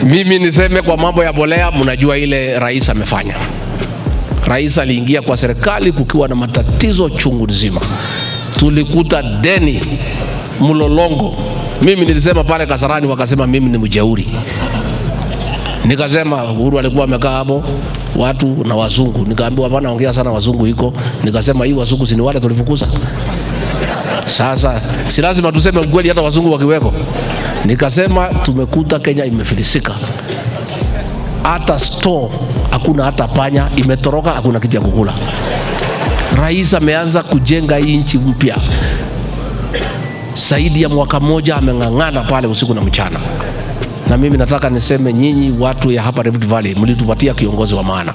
Mimi niseme kwa mambo ya bolea, mnajua ile rais amefanya. Rais aliingia kwa serikali kukiwa na matatizo chungu nzima, tulikuta deni mlolongo. Mimi nilisema pale Kasarani, wakasema mimi ni mjeuri. Nikasema Uhuru alikuwa amekaa hapo watu na wazungu, nikaambiwa hapana, ongea sana wazungu iko. Nikasema hii wazungu si ni wale tulifukuza? Sasa si lazima tuseme ukweli hata wazungu wakiweko. Nikasema tumekuta Kenya imefilisika, hata store hakuna, hata panya imetoroka, hakuna kitu ya kukula. Rais ameanza kujenga hii nchi mpya, zaidi ya mwaka mmoja ameng'ang'ana pale usiku na mchana, na mimi nataka niseme nyinyi watu ya hapa Rift Valley mlitupatia kiongozi wa maana,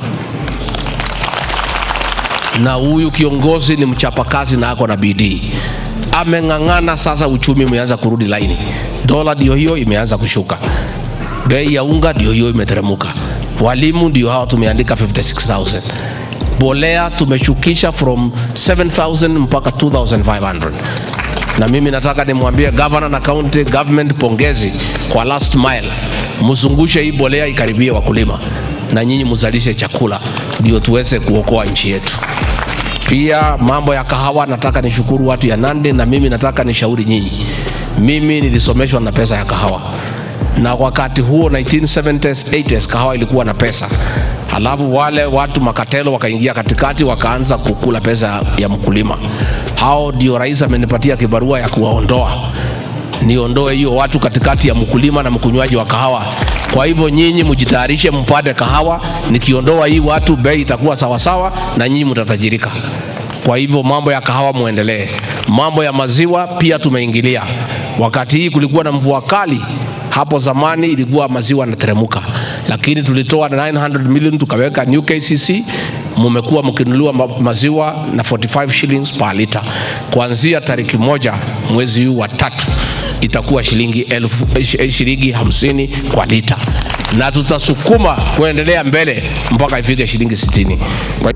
na huyu kiongozi ni mchapakazi na ako na bidii ameng'ang'ana. Sasa uchumi umeanza kurudi laini, dola ndio hiyo imeanza kushuka, bei ya unga ndio hiyo imeteremuka, walimu ndio hao tumeandika 56000 bolea tumeshukisha from 7000 mpaka 2500 na mimi nataka nimwambie governor na county government pongezi kwa last mile, mzungushe hii bolea ikaribie wakulima na nyinyi mzalishe chakula ndio tuweze kuokoa nchi yetu. Pia mambo ya kahawa, nataka nishukuru watu ya Nandi, na mimi nataka nishauri nyinyi. Mimi nilisomeshwa na pesa ya kahawa, na wakati huo 1970s 80s kahawa ilikuwa na pesa, halafu wale watu makatelo wakaingia katikati, wakaanza kukula pesa ya mkulima. Hao ndio rais amenipatia kibarua ya kuwaondoa, niondoe hiyo watu katikati ya mkulima na mkunywaji wa kahawa. Kwa hivyo nyinyi mjitayarishe, mpate kahawa. Nikiondoa hii watu, bei itakuwa sawasawa na nyinyi mtatajirika. Kwa hivyo mambo ya kahawa muendelee. Mambo ya maziwa pia tumeingilia. Wakati hii kulikuwa na mvua kali, hapo zamani ilikuwa maziwa yanateremuka, lakini tulitoa 900 million tukaweka new KCC. Mumekuwa mkinunuliwa ma- maziwa na 45 shillings per liter kuanzia tariki moja mwezi huu wa tatu itakuwa shilingi elfu, eh, shilingi hamsini kwa lita, na tutasukuma kuendelea mbele mpaka ifike shilingi sitini. Kwa